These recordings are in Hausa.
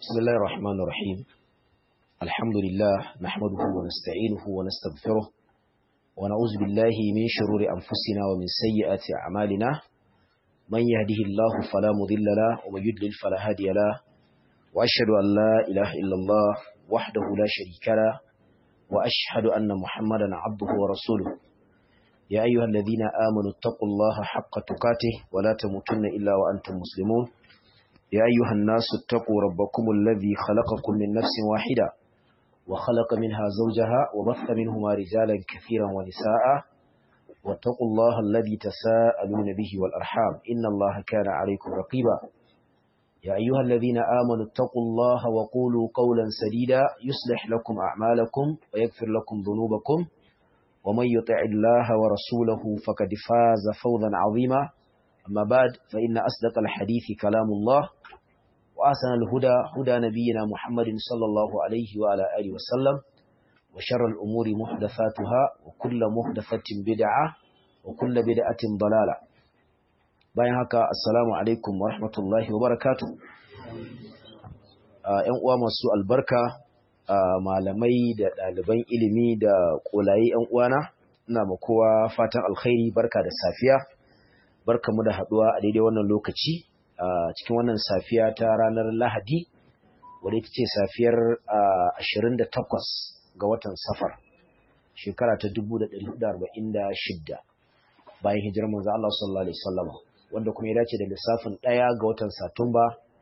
بسم الله الرحمن الرحيم الحمد لله نحمده ونستعينه ونستغفره ونعوذ بالله من شرور أنفسنا ومن سيئات أعمالنا من يهده الله فلا مضل له ومن يضلل فلا هادي له وأشهد أن لا إله إلا الله وحده لا شريك له وأشهد أن محمدا عبده ورسوله يا أيها الذين آمنوا اتقوا الله حق تقاته ولا تموتن إلا وأنتم مسلمون يا أيها الناس اتقوا ربكم الذي خلقكم من نفس واحدة وخلق منها زوجها وبث منهما رجالا كثيرا ونساء واتقوا الله الذي تساءلون به والأرحام إن الله كان عليكم رقيبا يا أيها الذين آمنوا اتقوا الله وقولوا قولا سديدا يصلح لكم أعمالكم ويغفر لكم ذنوبكم ومن يطع الله ورسوله فقد فاز فوزا عظيما أما بعد فإن أصدق الحديث كلام الله وأحسن الهدى هدى نبينا محمد صلى الله عليه وعلى آله وسلم وشر الأمور محدثاتها وكل محدثة بدعة وكل بدعة ضلالة bayan haka assalamu alaikum wa rahmatullahi wa barakatuh ‘yan uwa masu albarka malamai da ɗaliban ilimi da ƙolaye ‘yan uwana ina ma kowa fatan alkhairi barka da safiya barka mu da haɗuwa a daidai wannan lokaci a cikin wannan safiya ta ranar lahadi wadda ita ce safiyar 28 ga watan safar shekara ta 1446 bayan hijirar manzo Allah sallallahu alaihi wasallam wanda kuma ya dace da lissafin ɗaya ga watan satumba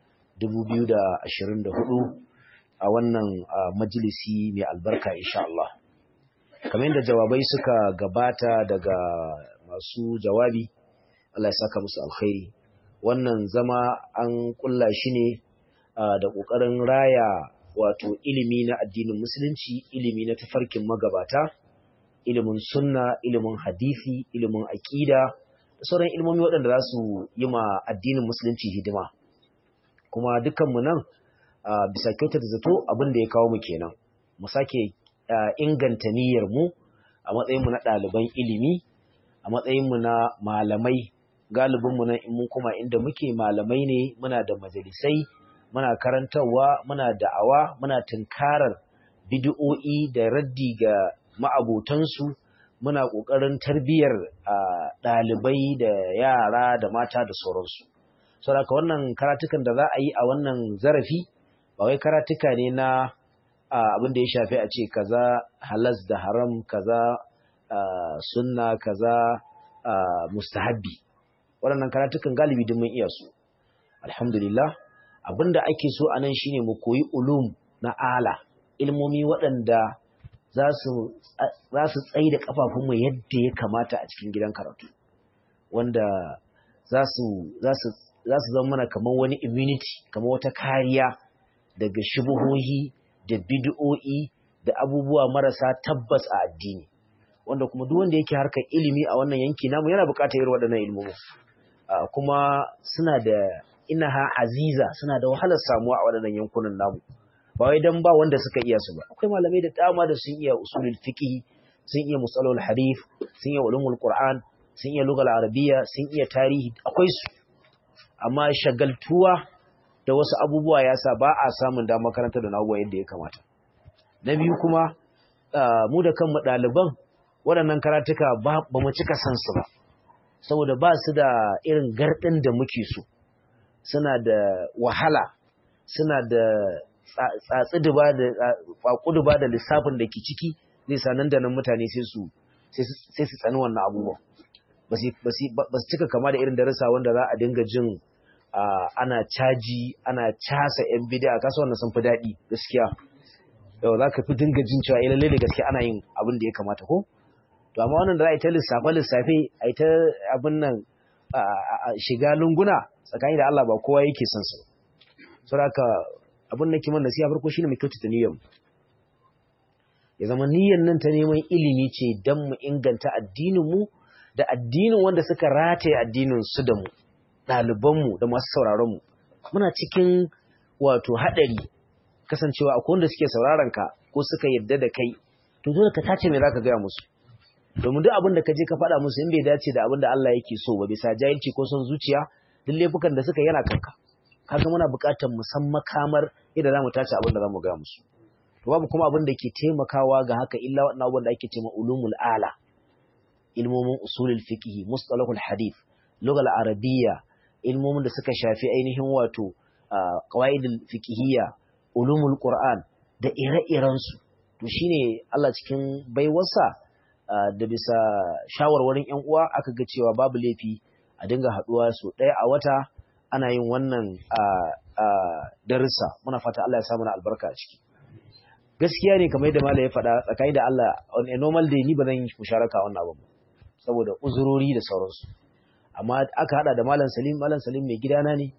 2024 a wannan majalisi mai albarka insha Allah kamar yadda jawabai suka gabata daga masu jawabi Allah ya saka musu alkhairi wannan zama an kulla shi ne da ƙoƙarin raya wato ilimi na addinin musulunci ilimi na tafarkin magabata ilimin sunna ilimin hadisi ilimin aƙida da sauran ilmomi waɗanda za su yi ma addinin musulunci hidima kuma dukkanmu nan bisa kyautar zato abin da ya kawo mu kenan mu sake inganta niyyar mu a matsayinmu na ɗaliban ilimi a matsayinmu na malamai galibinmu nan in mun kuma inda muke malamai ne muna da majalisai muna karantarwa muna da'awa muna tunkarar bid'o'i da raddi ga ma'abotansu muna ƙoƙarin tarbiyyar ɗalibai da yara da mata da sauransu saboda wannan karatukan da za a yi a wannan zarafi ba wai karatuka ne na abin da ya shafi a ce kaza halas da haram kaza sunna kaza mustahabbi waɗannan karatukan galibi duk mun iya su alhamdulillah abinda ake so anan shine mu koyi ulum na ala ilmomi waɗanda za su tsaye da kafafunmu yadda ya kamata a cikin gidan karatu wanda za su zama mana kamar wani immunity kamar wata kariya daga shubuhohi da bid'o'i da abubuwa marasa tabbas a addini wanda kuma duk wanda yake harkar ilimi a wannan yanki namu yana buƙatar irin waɗannan ilmomi Uh, kuma suna da inaha aziza suna da wahalar samuwa a waɗannan yankunan namu ba wai dan ba wanda suka iya su ba akwai malamai da dama da sun iya usulul fiqh sun iya musalul hadith sun iya ulumul qur'an sun iya lugal arabiyya sun iya tarihi akwai su amma shagaltuwa da wasu abubuwa yasa ba a samun damar karanta da nawa yadda ya kamata na biyu kuma uh, mu da kanmu ɗaliban waɗannan karatuka ba mu cika san su ba saboda ba su da irin garɗin da muke so suna da wahala suna da tsatsi-duba da kwakuduba da lissafin da ke ciki zai sa nan da nan mutane sai su tsani wannan abubuwan ba su cika kama da irin darasa wanda za a dinga jin ana caji ana casa yan bidiya kasa wannan sun fi daɗi gaskiya yau za ka fi dinga jin cewa ilalle da gaske ana yin abin da ya kamata ko to amma wannan da za a yi ta lissafe lissafe a yi ta abin nan shiga lunguna tsakani da Allah ba kowa yake son su so haka abin da kiman nasiha farko shine mu kyautata niyyar ya zama niyyar nan ta neman ilimi ce dan mu inganta addinin mu da addinin wanda suka rataye addinin su da mu ɗaliban mu da masu sauraron mu muna cikin wato haɗari kasancewa akwai wanda suke sauraron ka ko suka yarda da kai to dole ka tace me zaka gaya musu domin duk abin da ka je ka faɗa musu in bai dace da abin da Allah yake so ba bisa jahilci ko son zuciya duk laifukan da suka yana kanka kaga muna buƙatar mu san makamar yadda zamu tace abin da zamu ga musu to babu kuma abin da ke taimakawa ga haka illa wannan abin da ake cewa ulumul ala ilmomin usulul fiqh mustalahul hadith lughal arabiyya ilmomin da suka shafi ainihin wato qawaidul fiqhiyya ulumul qur'an da ire-iren su to shine Allah cikin baiwarsa da bisa shawarwarin ƴan uwa aka ga cewa babu laifi a dinga haduwa so ɗaya a wata ana yin wannan darussa muna fata Allah ya samu na albarka a ciki gaskiya ne kamar yadda malai ya faɗa tsakani da Allah on a normal day ni ba zan yi musharaka wannan abin saboda uzurori da sauransu amma aka hada da malam Salim malam Salim mai gidana ne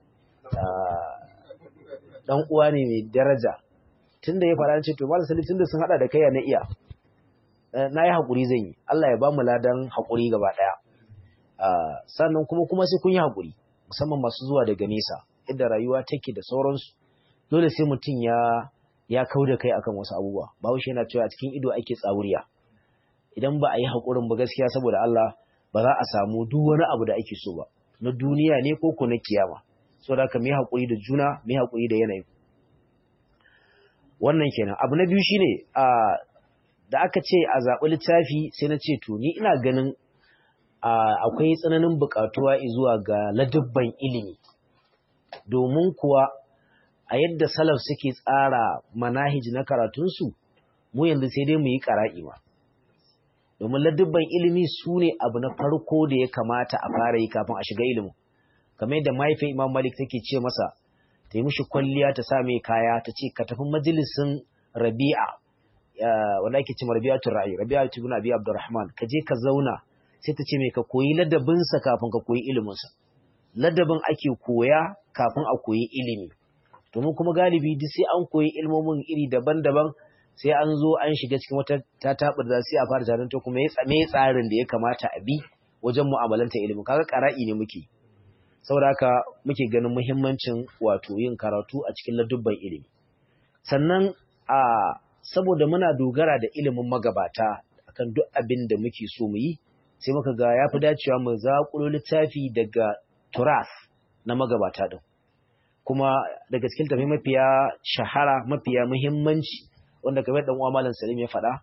dan uwa ne mai daraja tunda ya faɗa ce to malam Salim tunda sun hada da kai na iya na yi haƙuri zan yi Allah ya ba mu ladan haƙuri gaba ɗaya sannan kuma kuma sai kun yi haƙuri musamman masu zuwa daga nesa inda rayuwa take da sauransu dole sai mutum ya ya kau da kai akan wasu abubuwa bahaushe yana cewa a cikin ido ake tsawuriya idan ba a yi haƙurin ba gaskiya saboda Allah ba za a samu duk wani abu da ake so ba na duniya ne ko ko na kiyama saboda haka mu yi haƙuri da juna mu yi haƙuri da yanayi wannan kenan abu na biyu shine a da aka ce a zaɓi littafi sai na ce to ni ina ganin akwai tsananin buƙatuwa zuwa ga ladubban ilimi domin kuwa a yadda salaf suke tsara manahij na karatunsu mu yanzu sai dai mu yi ƙara'i ma domin ladubban ilimi su ne abu na farko da ya kamata a fara yi kafin a shiga ilimin kamar yadda mahaifin imam malik take ce masa ta yi mishi kwalliya ta sa mai kaya ta ce ka tafi majalisin rabi'a wanda ake ce rabi'atul ra'i rabi'atul ibn abi abdurrahman ka je ka zauna sai ta ce mai ka koyi ladabinsa kafin ka koyi iliminsa ladabin ake koya kafin a koyi ilimi domin kuma galibi duk sai an koyi ilmomin iri daban-daban sai an zo an shiga cikin wata tatabar da sai a fara tarin ta kuma me tsarin da ya kamata a bi wajen mu'amalanta ilimin kaga qara'i ne muke saboda haka muke ganin muhimmancin wato yin karatu a cikin ladubban ilimi sannan a saboda muna dogara da ilimin magabata akan duk abin da muke so mu yi sai muka ga ya fi dacewa mu zaƙulo littafi daga turas na magabata ɗin kuma daga cikin tafi mafiya shahara mafiya muhimmanci wanda kamar ɗan uwa malam salim ya faɗa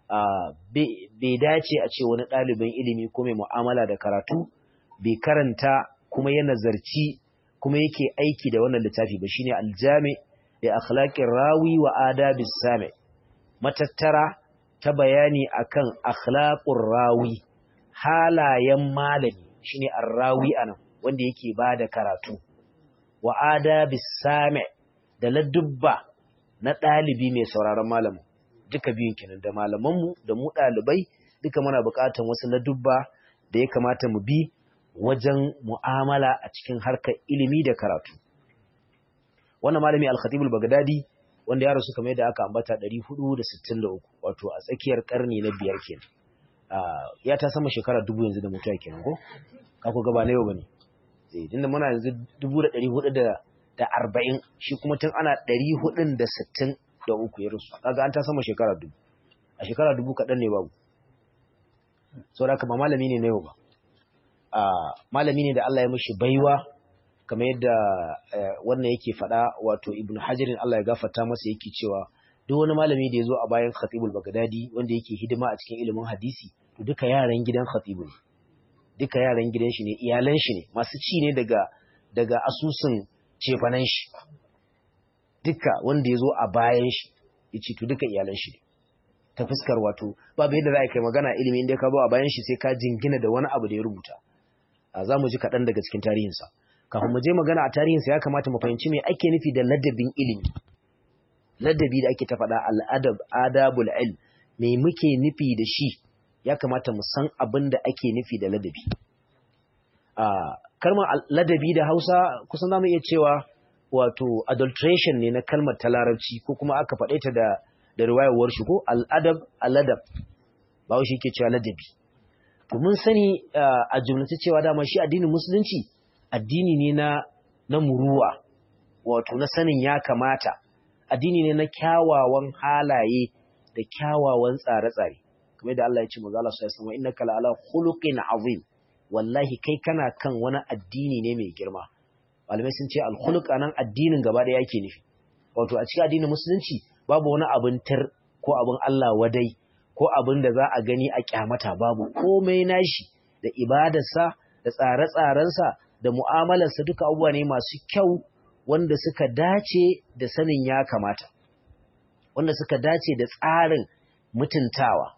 bai dace a ce wani ɗalibin ilimi ko mai mu'amala da karatu bai karanta kuma ya nazarci kuma yake aiki da wannan littafi ba shine aljami da akhlaqir rawi wa adabis sami matattara ta bayani akan akhlaqur rawi halayen malami shine arrawi anan wanda yake bada karatu wa adabis sami da ladubba na ɗalibi mai sauraron malamin duka biyun kenan da malamanmu da mu ɗalibai duka muna buƙatar wasu ladubba da ya kamata mu bi wajen mu'amala a cikin harkar ilimi da karatu wannan malami al-khatib al-baghdadi wanda ya rasu kamar yadda aka ambata 463 wato a tsakiyar karni na biyar kenan ya ta sama shekara dubu yanzu da mutuwa kenan ko ka ku gaba na yau bane eh tunda muna yanzu 1440 shi kuma tun ana 463 ya rasu kaga an ta sama shekara dubu a shekara dubu kaɗan ne babu saboda haka ba malami ne na yau ba malami ne da Allah ya mishi baiwa kamar yadda wannan yake faɗa wato ibnu hajarin Allah ya gafarta masa yake cewa duk wani malami da ya zo a bayan khatibul bagdadi wanda yake hidima a cikin ilimin hadisi to duka yaran gidan khatibu ne duka yaran gidan shi ne iyalan shi ne masu ci ne daga daga asusun cefanan shi duka wanda ya zo a bayan shi ya ce to duka iyalan shi ne ta fuskar wato babu yadda za a kai magana ilimi inda ka zo a bayan shi sai ka jingina da wani abu da ya rubuta za mu ji kaɗan daga cikin tarihinsa kafin mu je magana a tarihinsa ya kamata mu fahimci me ake nufi da ladabin ilimi ladabi da ake ta faɗa al'adab adabul ilm me muke nufi da shi ya kamata mu san abin da ake nufi da ladabi a kalmar ladabi da Hausa kusan zamu iya cewa wato adulteration ne na kalmar ta larabci ko kuma aka faɗe ta da da riwayar shi ko al'adab al'adab ba shi yake cewa ladabi to mun sani a jumlace cewa dama shi addinin musulunci addini ne na na muruwa wato na sanin ya kamata addini ne na kyawawan halaye da kyawawan tsare-tsare kamar da Allah ya ce manzo Allah sallallahu alaihi wasallam innaka la'ala khuluqin azim wallahi kai kana kan wani addini ne mai girma malamai sun ce al-khuluq anan addinin gaba ɗaya yake nufi wato a cikin addinin musulunci babu wani abin tir ko abin Allah wadai ko abin da za a gani a kyamata babu komai nashi da ibadarsa da tsare-tsarensa da mu'amalarsa duka abubuwa ne masu kyau wanda suka dace da sanin ya kamata wanda suka dace da tsarin mutuntawa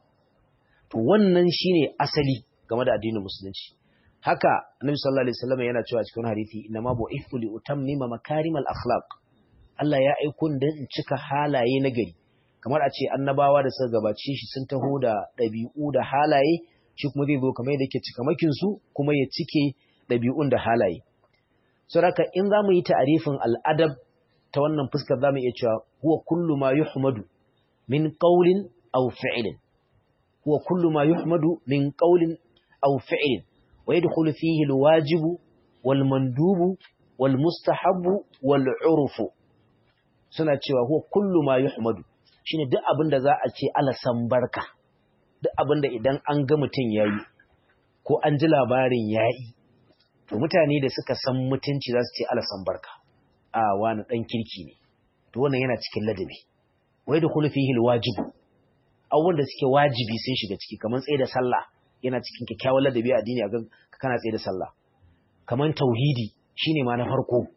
to wannan shine asali game da addinin musulunci haka annabi sallallahu alaihi wasallam yana cewa cikin hadisi inna ma bu'ithu li utammima makarimal akhlaq Allah ya aiko ni in cika halaye na gari kamar a ce annabawa da suka gabace shi sun taho da ɗabi'u da halaye shi kuma zai zo kamar yadda yake cika makin su kuma ya cike ɗabi'un da halaye saboda in zamu yi ta'arifin al'adab ta wannan fuskar zamu iya cewa huwa kullu ma yuhmadu min qawlin aw fi'lin huwa kullu ma yuhmadu min qawlin aw fi'lin wa yadkhulu fihi al-wajibu wal mandubu wal mustahabbu wal 'urfu suna cewa huwa kullu ma yuhmadu shine duk abin da za a ce alasan barka duk abin da idan an ga mutum yayi ko an ji labarin yayi to mutane da suka san mutunci za su ce alasan barka a wani dan kirki ne to wannan yana cikin ladabi wai da kullu fihi alwajibu abubuwan da suke wajibi sun shiga ciki kamar tsaye da sallah yana cikin kyakkyawan ladabi a addini a ga kana tsaye da sallah kamar tauhidi shine ma na farko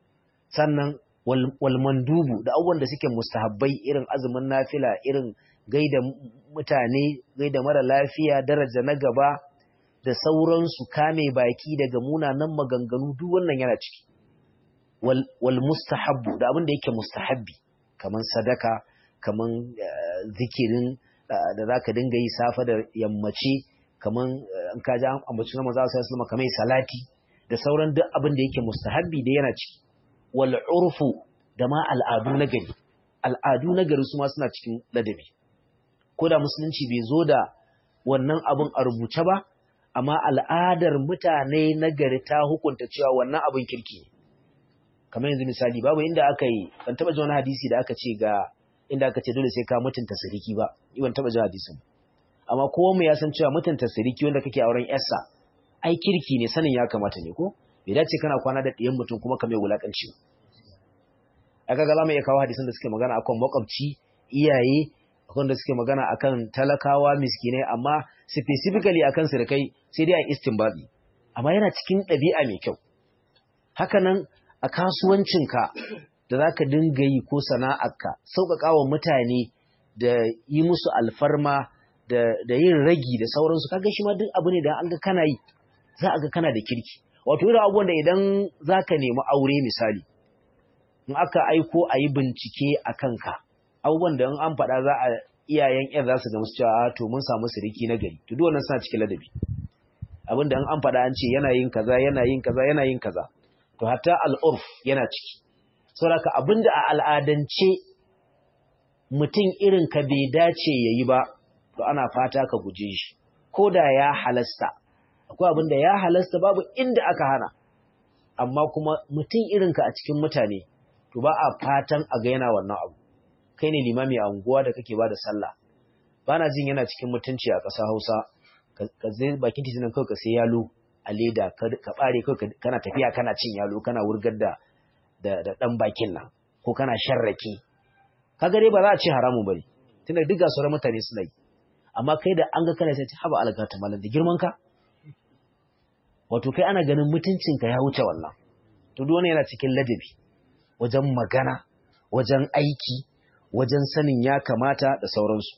sannan wal mandubu da abubuwan da suke mustahabbai irin azumin nafila irin gaida mutane gaida mara lafiya daraja na gaba da sauransu kame baki daga munanan maganganu duk wannan yana ciki wal, wal mustahabbu da abin da yake mustahabbi kaman sadaka kaman uh, zikirin uh, da zaka dinga yi safa da yammaci kaman an uh, kaji an ambaci na manzo sallallahu alaihi kamar salati da sauran duk abin da yake mustahabbi da yana ciki wal urfu da ma al'adu na gari al'adu na gari su ma suna cikin ladabi ko da musulunci bai zo da wannan abin a rubuce ba amma al'adar mutane na gari ta hukunta cewa wannan abin kirki ne kamar yanzu misali babu inda aka yi ban taba ji wani hadisi da aka ce ga inda aka ce dole sai ka mutunta siriki ba ban taba ji hadisin amma kowa mu ya san cewa mutunta siriki wanda kake auren yarsa ai kirki ne sanin ya kamata ne ko bai dace kana kwana da ɗiyan mutum kuma ka mai wulakanci aka ga za mu iya kawo hadisan da suke magana akan makwabci iyaye akan da suke magana akan talakawa miskinai amma specifically akan sirkai sai dai a istinbabi amma yana cikin ɗabi'a mai kyau haka nan a kasuwancinka da za ka dinga yi ko sana'arka sauƙaƙa wa mutane da yi musu alfarma da yin ragi da sauransu kaga shi ma duk abu ne da an ga kana yi za a ga kana da kirki wato irin abubuwan da idan za ka nemi aure misali in aka aiko a yi bincike a kanka abubuwan da in an faɗa za a iyayen yan za su ga musu cewa to mun samu siriki na gari to duk wannan suna cikin ladabi abin da in an faɗa an ce yana yin kaza yana yin kaza yana yin kaza to hatta al'urf yana ciki saboda abin da a al'adance mutum irin ka bai dace ya yi ba to ana fata ka guje shi ko da ya halasta akwai abin da ya halasta babu inda aka hana amma kuma mutum irinka a cikin mutane to ba a fatan a ga yana wannan abu kai ne limami a unguwa da kake ba da sallah ba na jin yana cikin mutunci a ƙasa hausa ka zai bakin titinan kawai ka sai yalo a leda ka ɓare kawai kana tafiya kana cin yalo kana wurgar da da ɗan bakin nan ko kana sharrake kaga dai ba za a ce haramun bane tunda duk ga sauran mutane suna yi amma kai da an ga kana sai haba algata malam da girman ka wato kai ana ganin mutuncinka ya wuce wannan to duk yana cikin ladabi wajen magana wajen aiki wajen sanin ya kamata da sauransu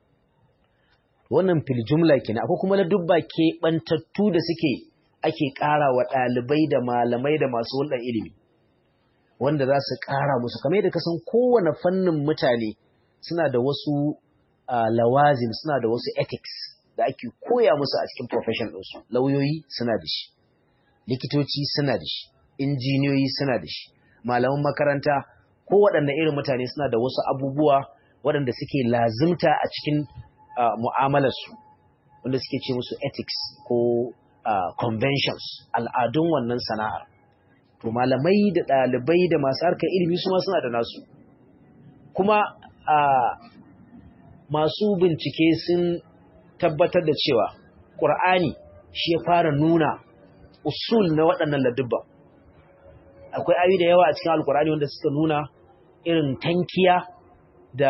wannan fil jumla kenan akwai kuma ladubba ke bantattu da suke ake ƙara wa ɗalibai da malamai da masu hulɗar ilimi wanda za su ƙara musu kamar yadda kasan kowane fannin mutane suna da wasu lawazim suna da wasu ethics da ake koya musu a cikin profession ɗinsu lauyoyi suna da shi likitoci suna da shi injiniyoyi suna da shi malaman makaranta ko waɗanda irin mutane suna da wasu abubuwa waɗanda suke lazimta a cikin mu'amalarsu wanda suke ce musu ethics ko conventions al'adun wannan sana'ar to malamai da ɗalibai da masu harkar ilimi su ma suna da nasu kuma masu bincike sun tabbatar da cewa ƙur'ani shi ya fara nuna usul na waɗannan ladubban akwai ayoyi da yawa a cikin alkur'ani wanda suka nuna irin tankiya da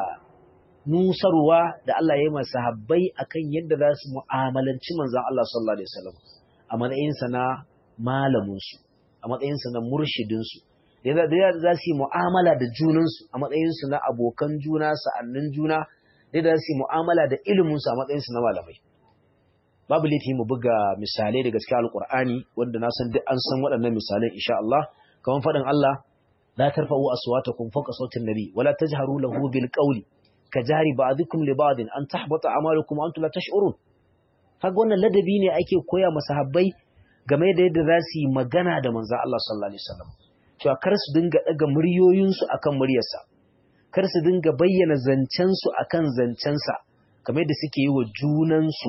nusarwa da Allah ya yi masa habbai akan yadda za su mu'amalanci manzon Allah sallallahu alaihi wasallam a matsayinsa na malaminsu a matsayinsa na murshidinsu da za su yi mu'amala da junansu a matsayinsu na abokan juna sa'annin juna da za su yi mu'amala da iliminsu a matsayinsu na malamai babu laifi mu buga misalai daga cikin alkur'ani wanda na san duk an san waɗannan misalai insha Allah kamar faɗin Allah la tarfa'u aswatakum fawqa sautin nabi wala tajharu lahu bil qawli kajari ba'dikum li ba'din an tahbata a'malukum wa antum la tash'urun kaga wannan ladabi ne ake koya masahabbai game da yadda za su yi magana da manzon Allah sallallahu alaihi wasallam cewa kar su dinga daga muryoyinsu akan muryarsa kar su dinga bayyana zancensu akan zancensa kamar yadda suke yi wa junansu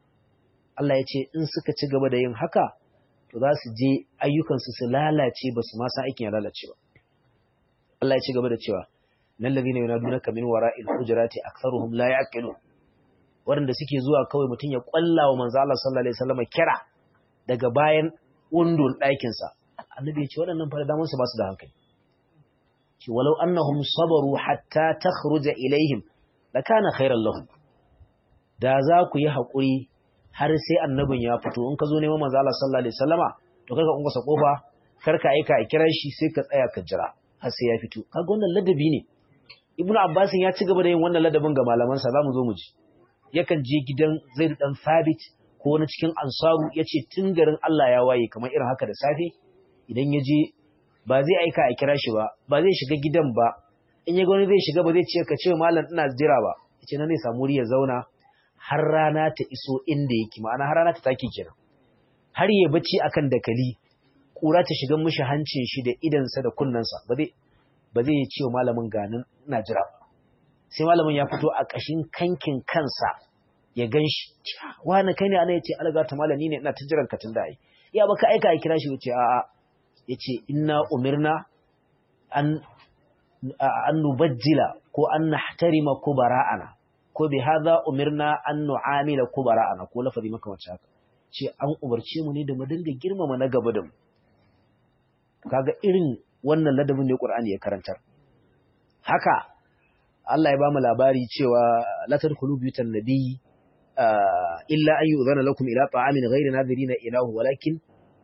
Allah ya ce in suka ci gaba da yin haka to za su je ayyukansu su lalace ba su ma san aikin ya lalace ba Allah ya ci gaba da cewa nan ladina yunadunaka min wara'il hujurati aktharuhum la yaqilun waɗanda suke zuwa kawai mutum ya ƙwalla wa manzo Allah sallallahu alaihi wasallam kira daga bayan undun ɗakin sa annabi ya ce waɗannan fa da su ba su da hankali ce walau annahum sabaru hatta takhruja ilaihim lakana khairan lahum da za ku yi haƙuri har sai annabin ya fito in ka zo neman manzo Allah sallallahu alaihi wasallama to kaga ungusa kofa kar ka aika a kira shi sai ka tsaya ka jira har sai ya fito kaga wannan ladabi ne ibnu abbas ya ci gaba da yin wannan ladabin ga malamansa zamu zo mu ji yakan je gidan zaid dan sabit ko wani cikin ansaru yace tun garin Allah ya waye kamar irin haka da safe idan ya je ba zai aika a kira shi ba ba zai shiga gidan ba in ya ga wani zai shiga ba zai ce ka ce malam ina jira ba yace na ne samu ya zauna har rana ta iso inda yake ma'ana har rana ta take kenan har ya bacci akan dakali kura ta shiga mishi hancin shi da idansa da kunnensa ba zai ba zai ce wa malamin ganin ina jira ba sai malamin ya fito a ƙashin kankin kansa ya gan shi wani kai ne ana yace alga ta malami ne ina ta jiran ka tunda ai ya baka aika a kira shi yace a'a yace inna umirna an an nubajjila ko an nahtarima kubara'ana ko bi hadha umirna an nu'amila kubara'ana ko lafazi maka wacce haka ce an umarce mu ne da mu dinga girmama na gaba da mu kaga irin wannan ladabin ne Qur'ani ya karantar haka Allah ya bamu labari cewa la tadkhulu buyutan nabiy illa an yu'zana lakum ila ta'amin ghayri nadhirina ilahu walakin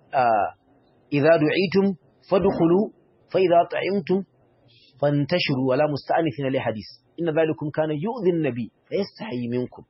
idza du'itum fadkhulu fa idza ta'imtum fantashiru wala musta'anifina li hadith inna dhalikum kana yu'dhi an-nabi fa yastahi minkum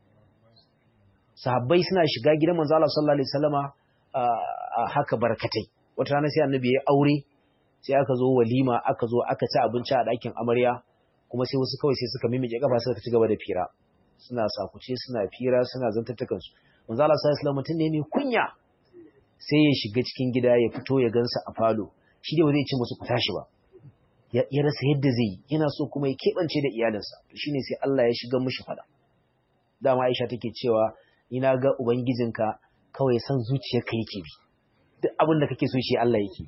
sahabbai suna shiga gidan manzo Allah sallallahu alaihi wasallama haka barkatai wata rana sai annabi ya aure sai aka zo walima aka zo aka ci abinci a ɗakin amarya kuma sai wasu kawai sai suka mimike kafa suka ci gaba da fira suna sakuce suna fira suna zantattakan su manzo Allah sallallahu alaihi mutum ne mai kunya sai ya shiga cikin gida ya fito ya gansa a falo shi dai ba zai ce musu ku tashi ba ya rasa yadda zai yi yana so kuma ya keɓance da iyalinsa to shine sai Allah ya shiga mishi fada dama Aisha take cewa ina ga ubangijinka kawai san zuciyarka yake bi duk abin da kake so shi Allah yake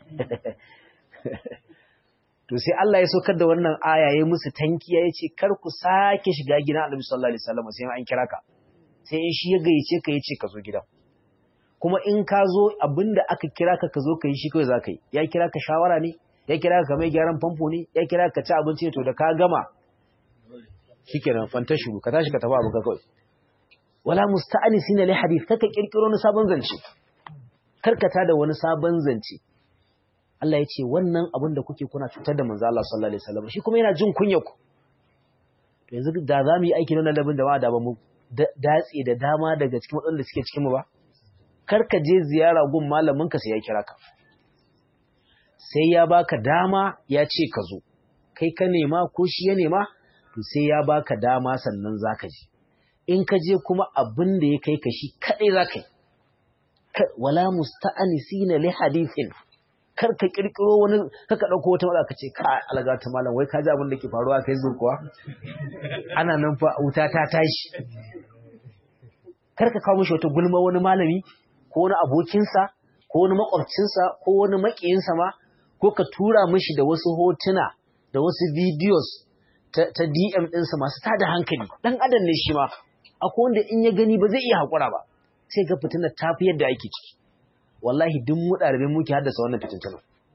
to sai Allah ya saukar da wannan aya ya musu tankiya ya ce kar ku sake shiga gidan Annabi sallallahu alaihi wasallam sai an kira ka sai in shi ya gayyace ka yace ka zo gidan kuma in ka zo abinda aka kira ka ka zo ka yi shi kawai za ka yi ya kira ka shawara ne ya kira ka mai gyaran famfo ne ya kira ka ci abinci ne to da ka gama shikenan fantashu ka tashi ka tafi abu ka kawai wala musta'anisina li hadith kaka kirkiro wani sabon zance karkata da wani sabon zance Allah ya ce wannan abin da kuke kuna cutar da manzo Allah sallallahu alaihi wasallam shi kuma yana jin kunya ku to yanzu da za mu yi aiki na labin da ba da ba mu datse da dama daga cikin waɗanda suke cikin mu ba kar ka je ziyara gun malamin ka sai ya kira ka sai ya baka dama ya ce ka zo kai ka nema ko shi ya nema to sai ya baka dama sannan zaka je in ka je kuma abin da ya kai ka shi kadai zaka yi wala musta'anisina li hadithin kar ka kirkiro wani kaka dauko wata matsala kace ka alaga ta malam wai ka ji abin da ke faruwa kai zo kuwa ana nan fa wuta ta tashi kar ka kawo mishi wata gulma wani malami ko wani abokinsa ko wani makwabcinsa ko wani makiyinsa ma ko ka tura mishi da wasu hotuna da wasu videos ta, ta DM ɗinsa masu tada hankali dan adam ne shi ma akwai wanda in ya gani ba zai iya haƙura ba sai ga fitinar ta fi yadda ake ciki wallahi duk mu ɗalibai muke haddasa wannan fitintuna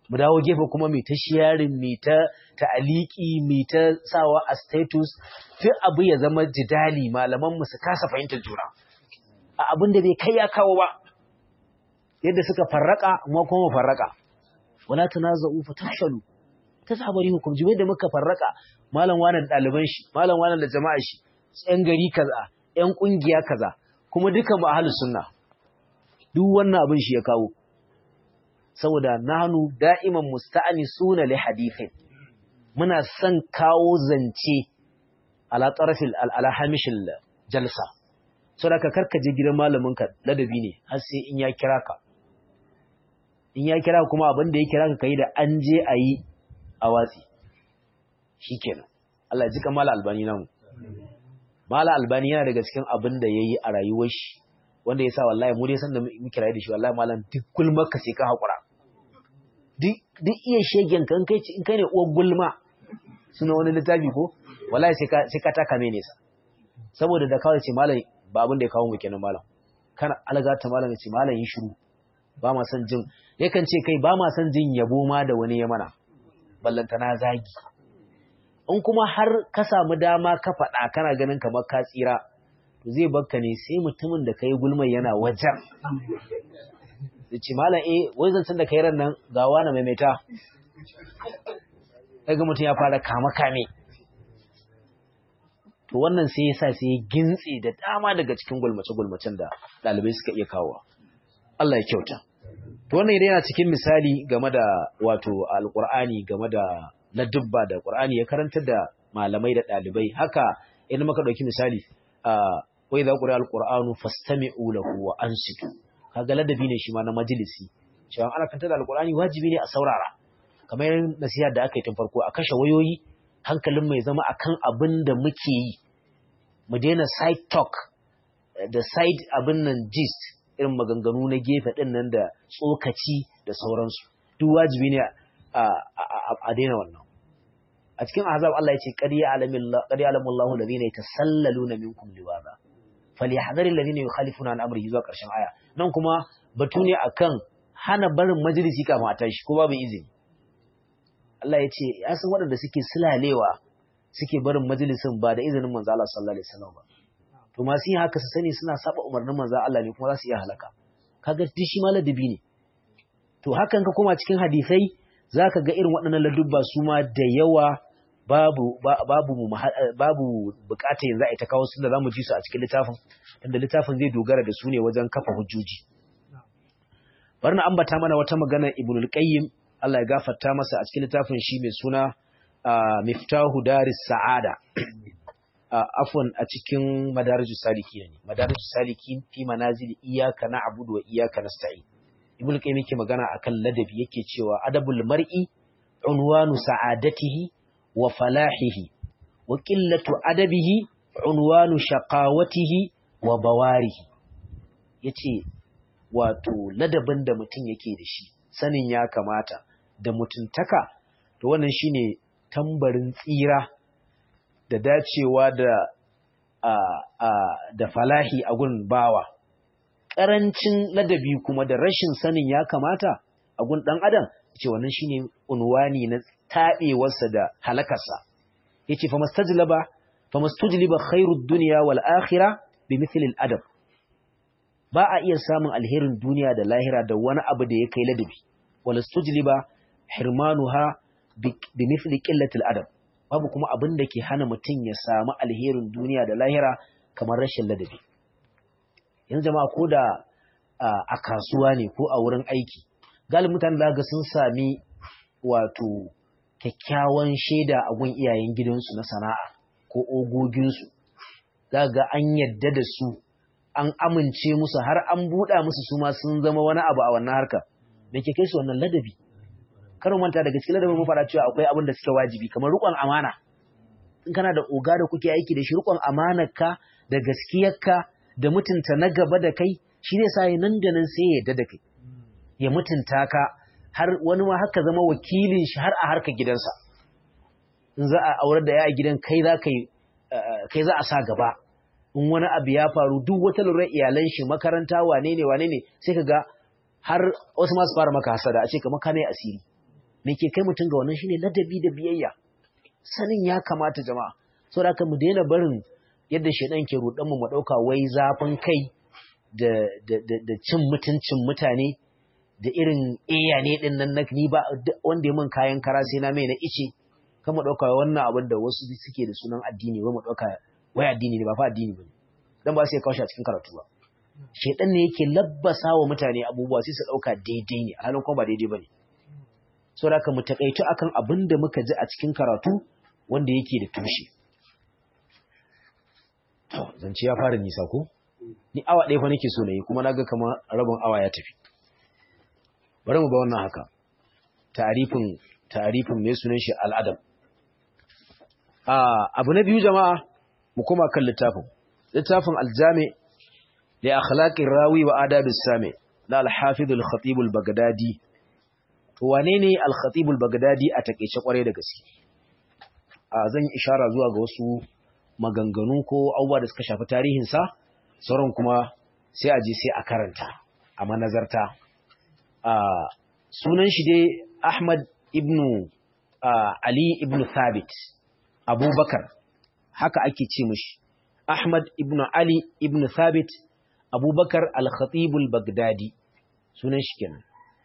mu dawo gefe kuma mai ta sharing mai ta ta'aliki mai ta sawa a status duk abu ya zama jidali malaman mu su kasa fahimtar juna a abin da bai kai ya kawo ba yadda suka farraka amma kuma mu farraka wala tanaza'u fatafshalu tasabari hukum jibe da muka farraka malam wani da ɗaliban shi malam wani da jama'a shi yan gari kaza yan kungiya kaza kuma duka mu ahlus sunna duk wannan abin shi ya kawo saboda nanu da'iman musta'anisuna li hadithin muna son kawo zance ala tarafil ala hamishil jalsa saboda ka karkaje gidan malamin ka ladabi ne har sai in ya kira ka in ya kira kuma abin da ya kira ka kai da an je a yi a watsi shikenan Allah ya ji kamala albani namu mala albani yana daga cikin abin da yayi a rayuwar shi wanda yasa wallahi mu dai san da muke rayu da shi wallahi malam duk gulmar ka sai ka hakura duk duk iya shegen kan kai in kai ne uwar gulma suna wani littafi ko wallahi sai ka sai ka taka mai nesa saboda da kawai ce malam ba abin da ya kawo mu kenan malam kana algata malam ya ce malam yi shiru ba ma son jin yakan ce kai ba ma son jin yabo ma da wani ya mana ballantana zagi in kuma har ka samu dama ka faɗa kana ganin kamar ka tsira to zai bakka ne sai mutumin da kai gulmai yana wajen da ce malam eh wai zancen da kai ran nan ga wani maimaita daga mutum ya fara kama kame to wannan sai ya sa sai ya gintse da dama daga cikin gulmace-gulmacen da ɗalibai suka iya kawo Allah ya kyauta to wannan idan yana cikin misali game da wato alqur'ani game da ladubba da qur'ani ya karantar da malamai da dalibai haka idan muka dauki misali wa idza qira alqur'anu fastami'u lahu wa ansitu kaga ladabi ne shi ma na majalisi cewa ana kantar da alqur'ani wajibi ne a saurara kamar nasiha da aka yi tun farko a kashe wayoyi hankalin mai zama akan abin da muke yi mu daina side talk da side abin nan gist irin maganganu na gefe ɗin nan da tsokaci da sauransu duk wajibi ne a daina wannan a cikin azab Allah ya ce ƙarya alamun Allah da zai ta sallalu na minkum liwaza falyahdharil ladina yukhalifuna an amrihi zuwa ƙarshen aya nan kuma batu ne akan hana barin majalisi kafin a tashi ko babu izini Allah ya ce ya san waɗanda suke sulalewa suke barin majalisin ba da izinin manzo Allah sallallahu alaihi wasallam ba to masu yin haka su sani suna saba umarnin manzo Allah ne kuma za su iya halaka kaga duk shi ma ladabi ne to hakan ka koma cikin hadisai zaka ga irin waɗannan ladubba su ma da yawa babu babu babu bukata yanzu a ita kawo su da zamu ji su a cikin littafin tunda littafin zai dogara da su ne wajen kafa hujjoji bari na ambata mana wata magana ibnul qayyim Allah ya gafarta masa a cikin littafin shi mai suna miftahu daris sa'ada afwan a cikin madarijus salikin ne madarijus salikin fi manazil iyyaka na'budu wa iyyaka nasta'in ibnu qayyim yake magana akan ladabi yake cewa adabul mar'i unwanu sa'adatihi wa falahihi wa qillatu adabihi unwanu shaqawatihi wa bawarihi yace wato ladabin da mutum yake da shi sanin ya kamata da mutuntaka to wannan shine tambarin tsira da dacewa da a, a, da falahi a gun bawa ƙarancin ladabi kuma da rashin sanin ya kamata a gun ɗan adam ce wannan shine unwani na taɓewarsa da halakarsa yace fa mastajlaba fa mastajliba khairud dunya wal akhirah bi mithlil adab ba a iya samun alherin duniya da lahira da wani abu da ya kai ladabi wala stujliba hirmanuha bi mithli qillatil adab babu kuma abin da ke hana mutum ya samu alherin duniya da lahira kamar rashin ladabi yanzu jama'a ko da a kasuwa ne ko a wurin aiki galibin mutane da ga sun sami wato kyakkyawan shaida a gun iyayen gidansu na sana'a ko ogoginsu za ga an yadda da su an amince musu har an buɗa musu su ma sun zama wani abu a wannan harkar me ke kai su wannan ladabi karin manta daga cikin ladabin mun fara cewa akwai abin da suke wajibi kamar riƙon amana in kana da oga da kuke aiki da shi riƙon amanarka da gaskiyarka da mutunta na gaba da kai shi zai sa nan da nan sai ya yarda da kai ya mutunta ka har wani ma haka zama wakilin shi har a harkar gidansa in za a aurar da ya a gidan kai za kai za a sa gaba in wani abu ya faru duk wata lura iyalan shi makaranta wane ne wane ne sai ka ga har wasu masu fara maka hasada a ce kamar ka ne asiri me ke kai mutum ga wannan shine ladabi da biyayya sanin ya kamata jama'a saboda haka mu daina barin yadda shedan ke rudan mu mu dauka wai zafin kai da da da cin mutuncin mutane da irin eya ne din nan ni ba wanda ya min kayan kara sai na mai na ice kan mu dauka wannan abin da wasu suke da sunan addini wai mu dauka wai addini ne ba fa addini bane dan ba sai kawo shi a cikin karatu ba shedan ne yake labbasa wa mutane abubuwa sai su dauka daidai ne halin kuma ba daidai bane saboda haka mu takaitu akan abin da muka ji a cikin karatu wanda yake da tushe to zance ya fara nisa ko ni awa ɗaya fa nake so na yi kuma naga kamar rabin awa ya tafi bari mu ba wannan haka ta'arifin ta'arifin mai sunan shi al'adam abu na biyu jama'a mu koma kan littafin littafin aljami da akhlaqir rawi wa adabis sami na al-hafiz al-khatib al-baghdadi to wane ne al-khatib al-baghdadi a takeice kware da gaske a zan yi ishara zuwa ga wasu maganganu ko abubuwa da suka shafi tarihin sa sauran kuma sai a je sai a karanta a manazarta a sunan shi dai Ahmad ibn Ali ibn Thabit Abubakar haka ake ce mishi Ahmad ibn Ali ibn Thabit Abubakar al-Khatib al-Baghdadi sunan shi kenan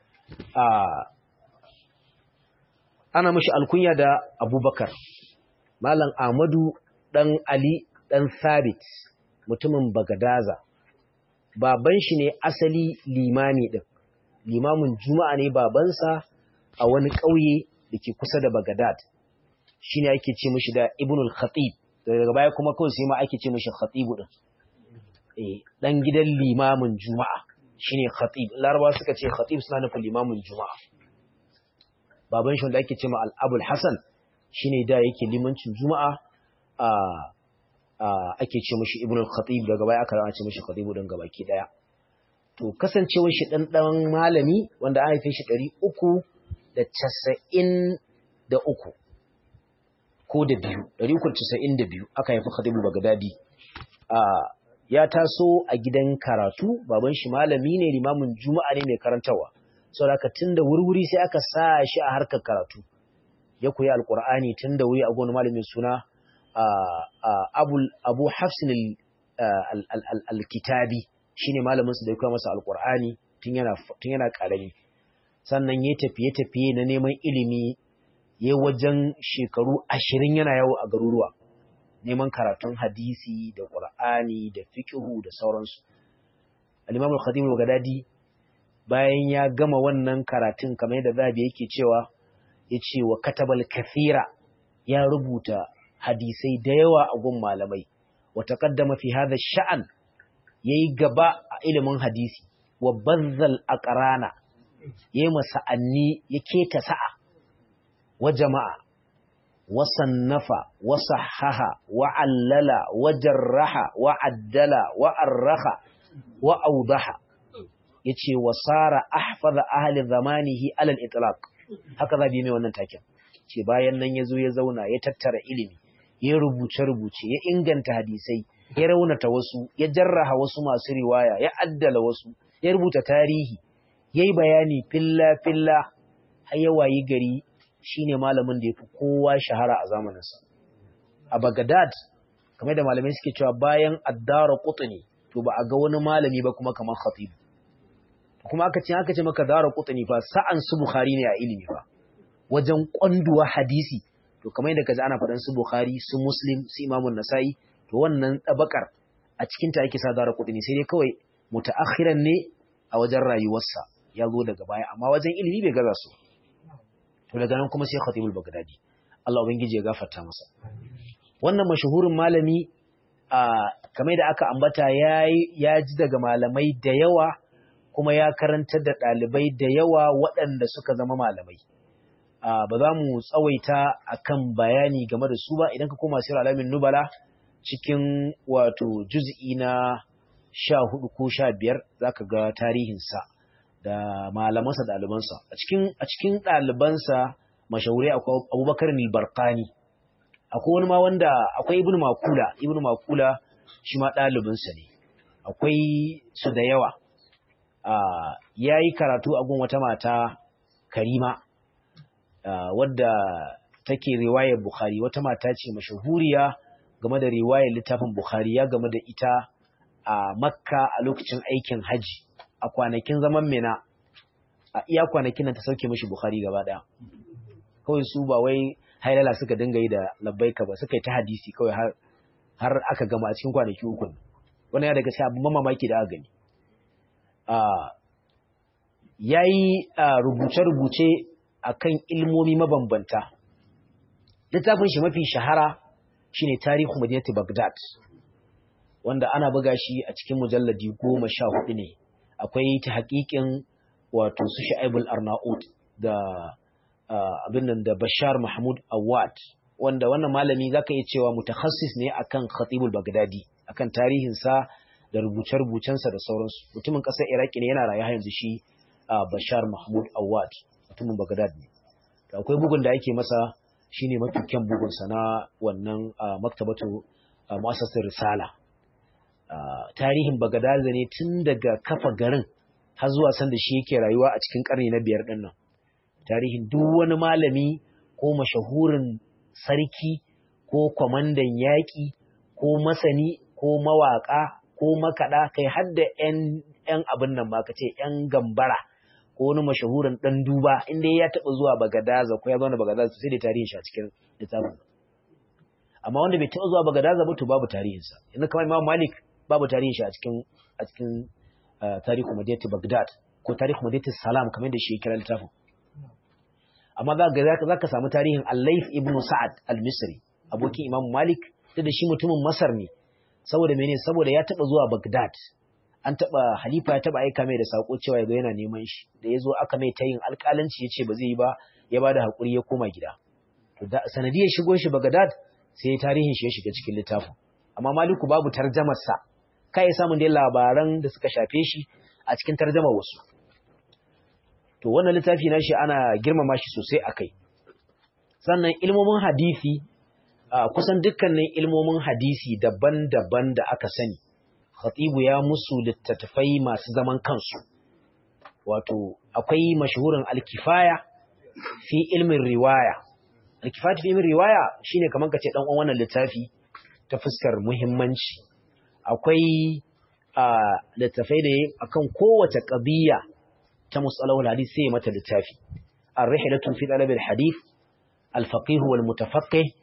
ana mishi alkunya da Abubakar Malam Ahmadu dan Ali dan Thabit mutumin Bagadaza baban shi ne asali limami din limamin juma'a ne babansa a wani ƙauye da ke kusa da Bagadad shi ne ake ce mishi da Ibnul Khatib daga baya kuma kawai sai ma ake ce mishi Khatibu din eh dan gidan limamin juma'a shine Khatib Laraba suka ce Khatib suna nufin limamin juma'a baban shi wanda ake ce ma Al-Abul Hasan shine da yake limancin juma'a a ake ce mishi Ibnul Khatib daga baya aka rana ce mishi Khatibu din gabaki daya to kasancewar shi dan dan malami wanda an haife shi ɗari uku da casa'in da uku ko da biyu ɗari uku da casa'in da biyu aka haifi Khatibu Bagdadi ya taso a gidan karatu baban shi malami ne limamin juma'a ne mai karantawa saboda haka tun da wurwuri sai aka sa shi a harkar karatu ya koyi alkur'ani tun da wuri a gona malamin suna abu hafsin al-kitabi shine malamin su da ya koya masa alkur'ani tun yana karami sannan ya tafiye-tafiye na neman ilimi ya wajen shekaru ashirin yana yawo a garuruwa neman karatun hadisi da ƙur'ani da fiƙihu da sauransu al-imam al-khadim al-gadadi bayan ya gama wannan karatun kamar yadda zabi yake cewa ya ce wa katabal kathira ya rubuta hadisai da yawa a gun malamai wa taqaddama fi hadha sha'an yayi gaba a ilimin hadisi wa bazzal aqrana yayi masa'anni ya keta sa'a wa jama'a wa sannafa wa sahaha wa allala wa jarraha wa addala wa arraha wa awdaha yace wa sara ahfaza ahli zamanihi alal itlaq haka zabi mai wannan taken ce bayan nan yazo ya zauna ya tattara ilimi ya rubuce rubuce ya inganta hadisai ya raunata wasu ya jarraha wasu masu riwaya ya addala wasu ya rubuta tarihi yayi bayani filla filla har ya wayi gari shine malamin da yafi kowa shahara a zamaninsa a Baghdad kamar da malamai suke cewa bayan addara qutni to ba a ga wani malami ba kuma kamar khatib kuma aka ce aka ce maka dara qutni fa sa'an su bukhari ne a ilimi fa wajen kwanduwa hadisi to kamar yadda kaji ana faɗan su bukhari su muslim su imamun nasa'i to wannan tabakar a cikin ta ake sa dara qutni sai dai kawai mutaakhiran ne a wajen rayuwarsa ya zo daga baya amma wajen ilimi bai gaza su to daga nan kuma sai khatibul bagdadi Allah ubangiji ya gafarta masa wannan mashahurin malami a kamar da aka ambata ya ji daga malamai da yawa kuma ya karantar da ɗalibai da yawa waɗanda suka zama malamai ba za mu tsawaita akan bayani game da su ba idan ka koma sirar alamin nubala cikin wato juz'i na sha hudu ko sha biyar za ka ga tarihinsa da malamansa ɗalibansa a cikin ɗalibansa mashahurai akwai abubakar barkani akwai wani ma wanda akwai ibnu makula ibnu makula shi ma ɗalibinsa ne akwai su da yawa ya yi karatu a gun wata mata karima wadda take riwayar Bukhari wata mata ce mashahuriya game da riwayar littafin Bukhari ya game da ita a Makka a lokacin aikin haji a kwanakin zaman Mina a iya kwanakin nan ta sauke mishi Bukhari gaba daya kawai su ba wai hailala suka dinga yi da labbaika ba suka yi ta hadisi kawai har har aka gama a cikin kwanaki uku wannan ya daga sai abin mamaki da aka gani ya yi rubuce-rubuce a kan ilmomi mabambanta littafin shi mafi shahara shine tarihu madinati bagdad wanda ana buga shi a cikin mujalladi goma sha hudu ne akwai ta haƙiƙin wato su sha'ibul arnaud da abin nan da bashar mahmud awad wanda wannan malami zaka iya cewa mutakhassis ne akan khatibul bagdadi akan tarihinsa da rubuce-rubucensa da sauransu mutumin ƙasar iraki ne yana rayu yanzu shi bashar mahmud awad mutumin bagdad ne to akwai bugun da ake masa shine mafi kyan bugunsa na wannan maktabatu mu'assasar risala tarihin bagdad ne tun daga kafa garin har zuwa sanda shi yake rayuwa a cikin karni na biyar din nan tarihin duk wani malami ko mashahurin sarki ko kwamandan yaƙi ko masani ko mawaƙa ko makaɗa kai har da ‘yan abin nan ma ka ce ‘yan gambara ko wani mashahurin ɗan duba inda ya taɓa zuwa bagadaza ko ya zauna bagadaza sai da tarihin shi a cikin littafin amma wanda bai taɓa zuwa bagadaza ba to babu tarihinsa yanzu kamar imam malik babu tarihin shi a cikin a cikin tarihu madinati bagdad ko tarihu madinati salam kamar da shi ya kira littafin amma za ka samu tarihin al-layth ibn sa'ad al-misri abokin imam malik da shi mutumin masar ne saboda mene saboda ya taba zuwa Baghdad an taba halifa ya taba aika mai da sako cewa yazo yana neman shi da yazo aka mai tayin alƙalanci yace ba zai yi ba ya bada hakuri ya koma gida to da sanadiyar shigo shi Baghdad sai tarihin shi ya shiga cikin littafin amma Maliku babu tarjamar sa kai samun dai labaran da suka shafe shi a cikin tarjamar wasu to wannan littafi na shi ana girmama shi sosai akai sannan ilmomin hadisi Uh, kusan dukkanin ilmomin hadisi daban-daban da aka sani khatibu ya musu littattafai masu zaman kansu wato akwai mashahurin alkifaya fi ilmin riwaya alkifaya fi ilmin riwaya shine kamar kace dan uwan wannan littafi ta fuskar muhimmanci akwai uh, littafai da akan kowace qadiya ta musalahul hadith sai mata littafi ar-rihlatu fi talab al-hadith al-faqih wal mutafaqqih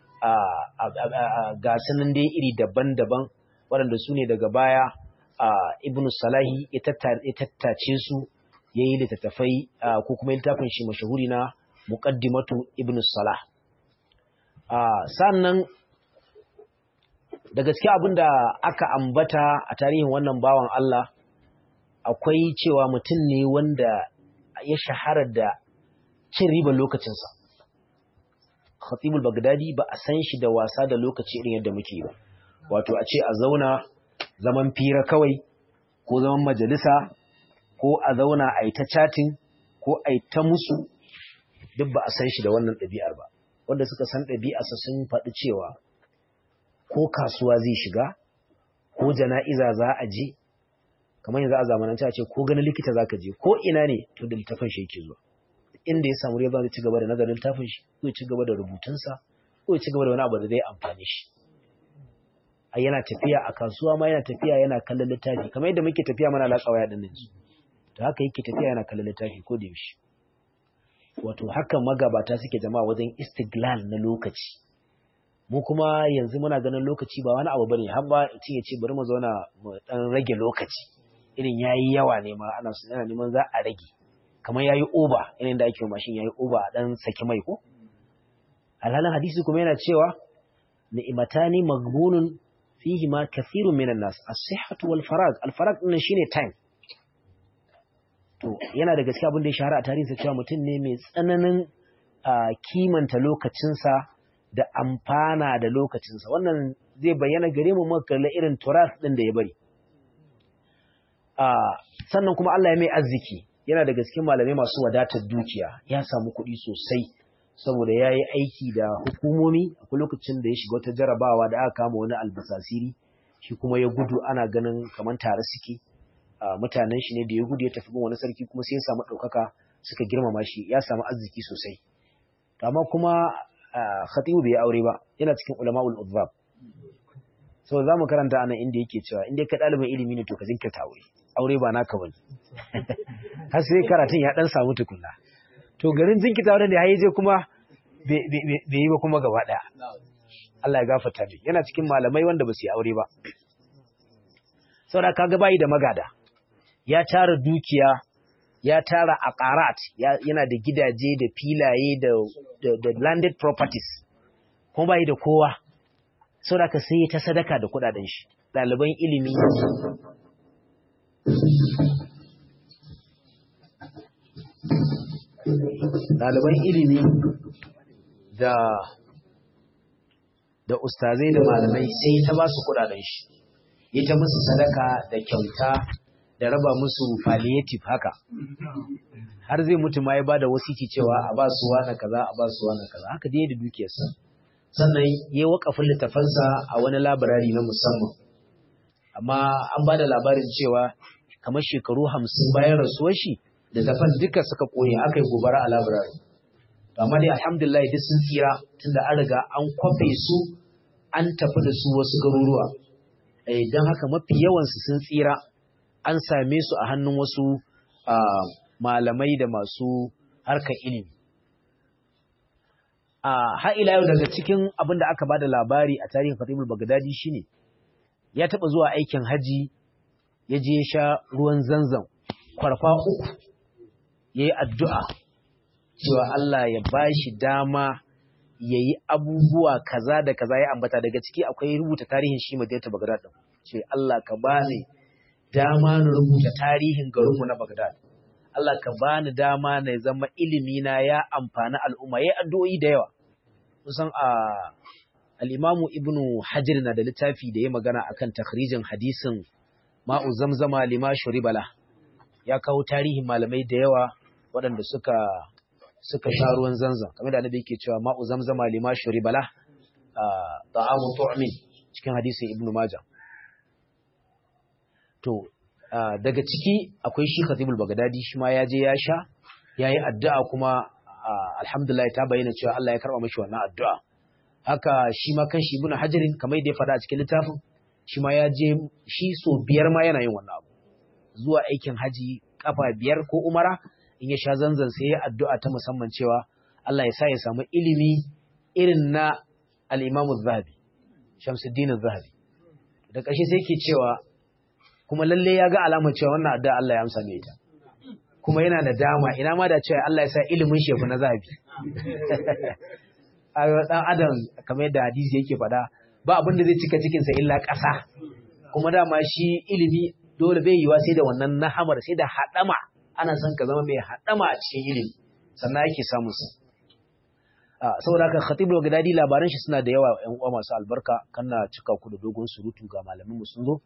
ga sanin dai iri daban-daban waɗanda su ne daga baya ibn salahi ya tattace su ya yi littattafai ko kuma littafin shi mashahuri na muqaddimatu ibn salah sannan da gaske abin da aka ambata a tarihin wannan bawan Allah akwai cewa mutum ne wanda ya shahara da cin ribar lokacinsa khatibul bagdadi ba a san shi da wasa da lokaci irin yadda muke ba wato a ce a zauna zaman fira kawai ko zaman majalisa ko a zauna a yi ta chatting ko a yi ta musu duk ba a san shi da wannan ɗabi'ar ba wanda suka san ɗabi'arsa sun faɗi cewa ko kasuwa zai shiga ko jana'iza za a je kamar yanzu a zamanance a ce ko ganin likita za ka je ko ina ne to da littafin shi yake zuwa inda ya samu riba zai ci gaba da nazarin littafin shi ko ya ci gaba da rubutunsa ko ya ci gaba da wani abu da zai amfani shi a yana tafiya a kasuwa ma yana tafiya yana kallon littafi kamar yadda muke tafiya mana latsa waya din yanzu to haka yake tafiya yana kallon littafi ko da yaushe wato haka magabata suke jama'a wajen istiglal na lokaci mu kuma yanzu muna ganin lokaci ba wani abu bane har ba ce ya ce bari mu zauna mu dan rage lokaci irin yayi yawa ne ma ana yana neman za a rage kamar yayi oba irin da ake mashin yayi oba a dan saki mai ko alhalin hadisi kuma yana cewa ni'matani maghbunun fihi ma kathirun minan nas as-sihhatu wal farag al farag din shine time to yana da gaskiya abin da ya shahara a tarihinsa cewa mutum ne mai tsananin kimanta lokacinsa da amfana da lokacinsa wannan zai bayyana gare mu makalla irin turas ɗin da ya bari sannan kuma Allah ya mai arziki yana da gaske malamai masu wadatar dukiya ya samu kuɗi sosai saboda ya yi aiki da hukumomi akwai lokacin da ya shiga wata jarabawa da aka kama wani albasasiri shi kuma ya gudu ana ganin kamar tare suke mutanen shi ne da ya gudu ya tafi bin wani sarki kuma sai ya samu ɗaukaka suka girmama shi ya samu arziki sosai amma kuma khatibu bai aure ba yana cikin ulama'ul uzzab so za mu karanta anan inda yake cewa inda ka ɗalibin ilimi ne to ka zinkirta aure aure ba naka bane har sai karatun ya dan samu tukunna to garin zinkirta aure ne haye je kuma bai yi ba kuma gaba ɗaya Allah ya gafarta mai yana cikin malamai wanda ba su yi aure ba saboda kaga bayi da magada ya tara dukiya ya tara aqarat yana da gidaje da filaye da da landed properties kuma bayi da kowa saboda ka sai ta sadaka da kudaden shi ɗaliban ilimi ɗaliban ilimi da da ustazai da malamai sai ta ba su kudaden shi ya ta musu sadaka da kyauta da raba musu palliative haka har zai mutu ma ya ba da wasiki cewa a ba su wani kaza a ba su wani kaza haka dai da dukiyarsa sannan ya yi wakafin littafansa a wani labirari na musamman amma an ba da labarin cewa kamar shekaru hamsin bayan rasuwar shi littafan duka suka koyi aka yi gobara a labirari amma dai alhamdulillah duk sun tsira tunda an riga an kwafe su an tafi da su wasu garuruwa don haka mafi yawansu sun tsira an same su a hannun wasu malamai da masu harkar ilimi har ila yau daga cikin abin da aka bada labari a tarihin Khatibul Baghdadi shine ya taba zuwa aikin haji ya je sha ruwan zanzan kwarfa uku yayi addu'a cewa Allah ya bashi dama yayi abubuwa kaza da kaza ya ambata daga ciki akwai rubuta tarihin shi Madinatu Baghdad din ce Allah ka bani dama na rubuta tarihin garinmu na Baghdad Allah ka bani dama na zama ilimi na ya amfani al'umma yayi addu'o'i da yawa kusan a al-Imamu Ibn Hajar na da littafi da ya magana akan takhrijin hadisin ma'u zamzama lima shuribala ya kawo tarihin malamai da yawa waɗanda suka suka sha ruwan zanzan kamar da annabi yake cewa ma'u zamzama lima shuribala ta'amu tu'min cikin hadisin Ibn Majah to daga ciki akwai shi Khatibul Baghdadi shi ma ya je ya sha yayi addu'a kuma alhamdulillah ta bayyana cewa Allah ya karba mishi wannan addu'a haka shi ma kanshi Ibn Hajarin kamar da ya faɗa a cikin littafin shi ma ya je shi so biyar ma yana yin wannan abu zuwa aikin haji kafa biyar ko umara in ya sha zanzan sai ya addu'a ta musamman cewa Allah ya sa ya samu ilimi irin na al-Imam Az-Zahabi Shamsuddin Az-Zahabi da ƙarshe sai ke cewa kuma lalle ya ga alamar cewa wannan addu'a Allah ya amsa mai ita kuma yana da dama ina ma da cewa Allah ya sa ilimin shefu na zabi a dan adam kamar yadda hadisi yake faɗa ba abin da zai cika cikinsa illa ƙasa kuma dama shi ilimi dole bai yiwa sai da wannan nahamar sai da haɗama ana son ka zama mai haɗama a cikin ilimi sannan ake samun su saboda haka khatib al-gadadi labaran shi suna da yawa ƴan uwa masu albarka kana cika ku da dogon surutu ga malamin mu sun zo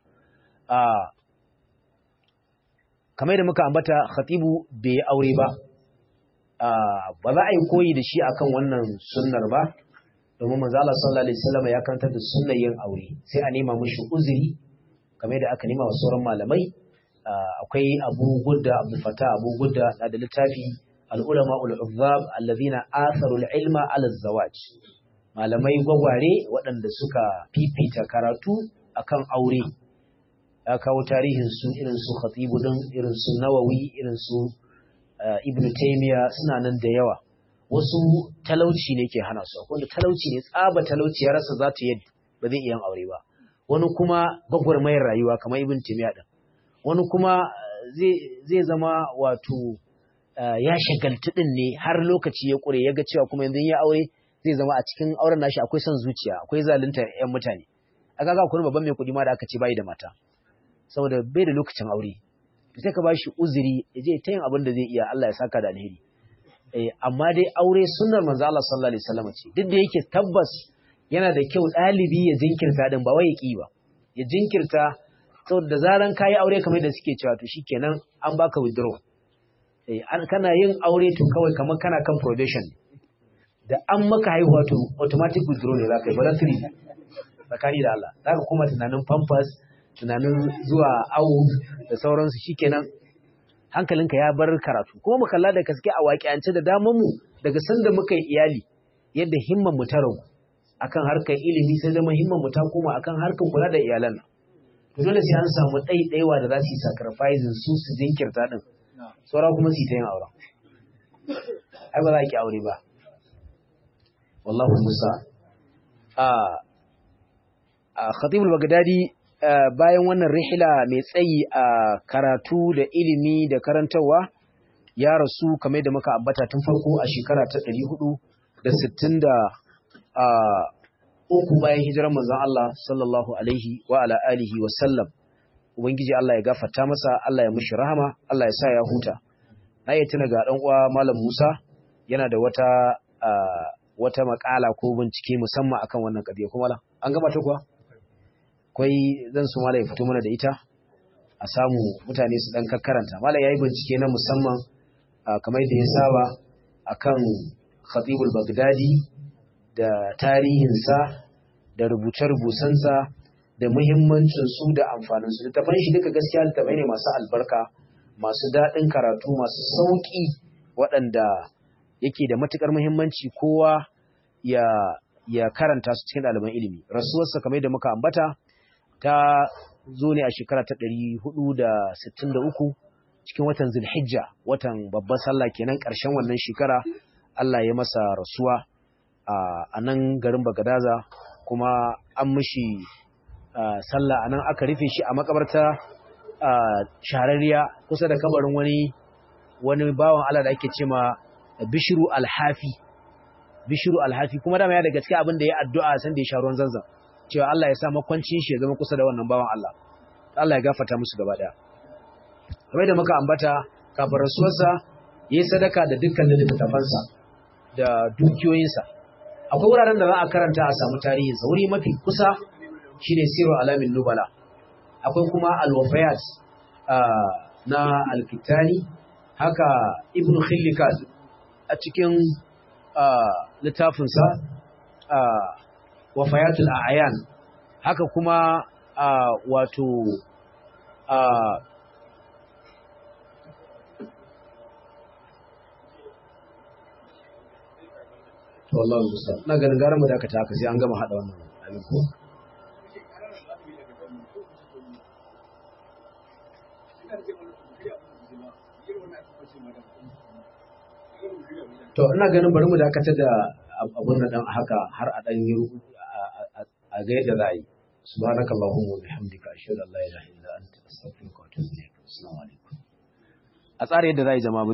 kamar da muka ambata khatibu bai aure ba ba za a yi koyi da shi akan wannan sunnar ba domin manzo Allah sallallahu alaihi wasallam ya karantar da sunnar yin aure sai a nema mishi uzuri kamar da aka nema wa sauran malamai akwai Abu Gudda Abu Fata Abu Gudda da littafi al-ulama ul-uzzab alladhina atharu al-ilma ala zawaj malamai gwagware waɗanda suka fifita karatu akan aure ya kawo tarihin su irin su khatibu din irin su nawawi irin su ibn taymiya suna nan da yawa wasu talauci ne ke hana su wanda talauci ne tsaba talauci ya rasa za ta yi ba zai iya aure ba wani kuma gwagwarmayar rayuwa kamar ibn taymiya din wani kuma zai zama wato ya shagaltu din ne har lokaci ya kure ya ga cewa kuma yanzu ya aure zai zama a cikin auren nashi akwai son zuciya akwai zalunta yan mutane a kaga akwai babban mai kuɗi ma da aka ce bai da mata saboda bai da lokacin aure sai ka bashi uzuri ya je ta yin abin da zai iya Allah ya saka da alheri eh amma dai aure sunnar manzo Allah sallallahu alaihi wasallam ce duk da yake tabbas yana da kyau ɗalibi ya jinkirta din ba wai ya ki ba ya jinkirta saboda da zaran kayi aure kamar da suke cewa to shikenan an baka withdraw eh kana yin aure to kawai kamar kana kan probation da an maka haihuwa to automatic withdraw ne zaka yi voluntary tsakani da Allah zaka kuma tunanin pampers tunanin zuwa awo da sauransu shikenan hankalinka ya bar karatu kuma mu kalla da gaske a waƙiyance da daman mu daga sanda muka yi iyali yadda himman mu ta ragu akan harkar ilimi sai zama himman mu ta koma akan harkar kula da iyalan nan to dole sai an samu ɗaiɗaiwa da za su yi sacrificing su su jinkirta din saura kuma su yi ta yin auren ai ba za ki aure ba wallahu musa a a khatibul bagdadi bayan wannan rihila mai tsayi a karatu da ilimi da karantarwa ya rasu kamar da muka ambata tun farko a shekara ta 460 da uku bayan hijirar manzon Allah sallallahu alaihi wa ala alihi wa sallam ubangiji Allah ya gafarta masa Allah ya mishi rahama Allah ya sa ya huta na iya tuna ga dan uwa malam Musa yana da wata wata makala ko bincike musamman akan wannan kadiya kuma an gama ta kuwa akwai zan so malai fito mana da ita a samu mutane su dan kakkaranta malai yayi bincike na musamman kamar da ya saba akan Khatibul Baghdadi da tarihinsa da rubuce-rubucensa da muhimmancin su da amfanin su littafan shi duka gaskiya littafai ne masu albarka masu daɗin karatu masu sauƙi waɗanda yake da matukar muhimmanci kowa ya ya karanta su cikin ɗaliban ilimi rasuwarsa kamar da muka ambata ta zo ne a shekara ta ɗari hudu da sittin da uku cikin watan Zulhijja watan babban sallah kenan ƙarshen wannan shekara Allah ya masa rasuwa a nan garin Bagadaza kuma an mishi sallah a nan aka rufe shi a makabarta shahararriya kusa da kabarin wani wani bawan Allah da ake ce ma Bishiru Alhafi Bishiru Alhafi kuma dama ya daga cikin abin da ya addu'a san da ya sha ruwan zanzan cewa Allah ya sa makwancin shi ya zama kusa da wannan bawan Allah Allah ya gafarta musu gaba daya kamar da muka ambata kafin rasuwarsa yayi sadaka da dukkanin littattafansa da dukiyoyinsa akwai wuraren da za a karanta a samu tarihinsa wuri mafi kusa shine Siru Alamin Nubala akwai kuma Al-Wafayat na Al-Kitani haka Ibn Khillikat a cikin littafinsa Wafayatul A'yan haka kuma wato to Allah musa na ganin gara mu da aka ta haka sai an gama hada wannan abin ko to ina ganin bari mu dakatar da abun nan dan haka har a dan yi a ga yadda za a yi subhanakallahumma wa bihamdika ashhadu an la ilaha illa anta astaghfiruka wa atubu ilaik assalamu alaikum a tsara yadda za a yi jama'a